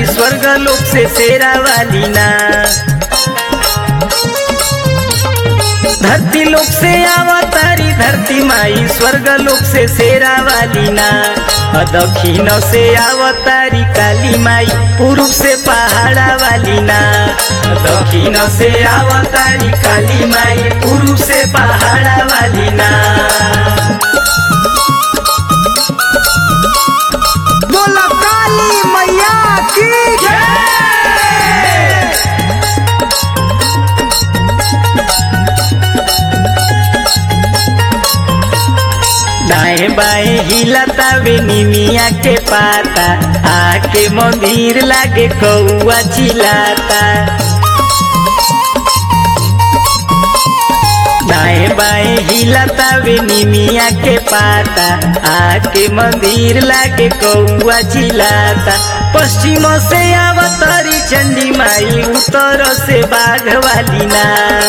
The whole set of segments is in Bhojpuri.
स्वर्ग लोक से शेरा वाली ना धरती लोक से अवतारी धरती माई स्वर्ग लोक से शेरा वाली ना अ दक्षिण से अवतारी काली माई पूर्व से पहाड़ा वाली ना अ दक्षिण से अवतारी काली माई पूर्व से पहाड़ा वाली ना बोला काली मैया की दाएं बाएं हिलता वे निमिया के पाता आके मंदिर लागे कौआ चिलाता दाएं बाएं हिलता वे निमिया के पाता आके मंदिर लागे कौआ चिलाता पश्चिम से अवतरी चंडी माई उत्तर से बाघ वाली ना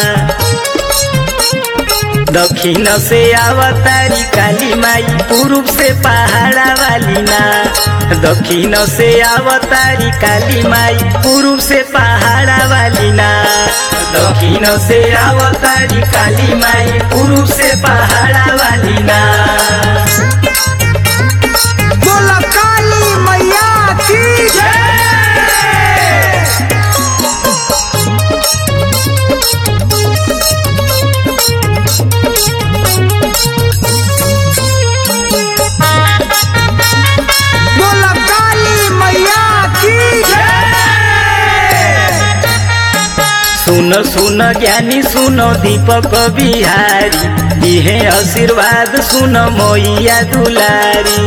दक्षिण से अवतारी काली माई पूर्व से पहाड़ा वाली ना दक्षिण से अवतारी काली माई पूर्व से पहाड़ा वाली ना दक्षिण से अवतारी काली माई पूर्व से पहाड़ा वाली ना बोला काली मैया की बोला काली मैया की सुन सुन ज्ञानी सुनो दीपक बिहारी इहे आशीर्वाद सुन मैया दुलारी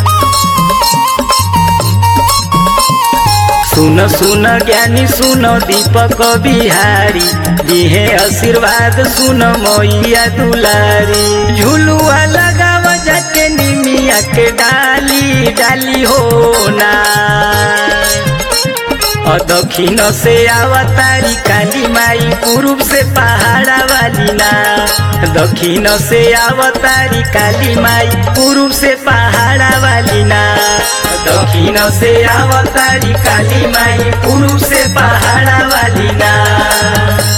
सुन सुन ज्ञानी सुन दीपक बिहारी इहे आशीर्वाद सुन मैया दुलारी झुलुआ लगाव जाके निमिया के डाली डाली हो ना और दक्षिण से अवतारी काली माई पूर्व से पहाड़ा वाली ना दक्षिण से अवतारी काली माई पूर्व से पहाड़ा वाली ना दक्षिण से अवतारी काली माई पूर्व से पहाड़ा वाली ना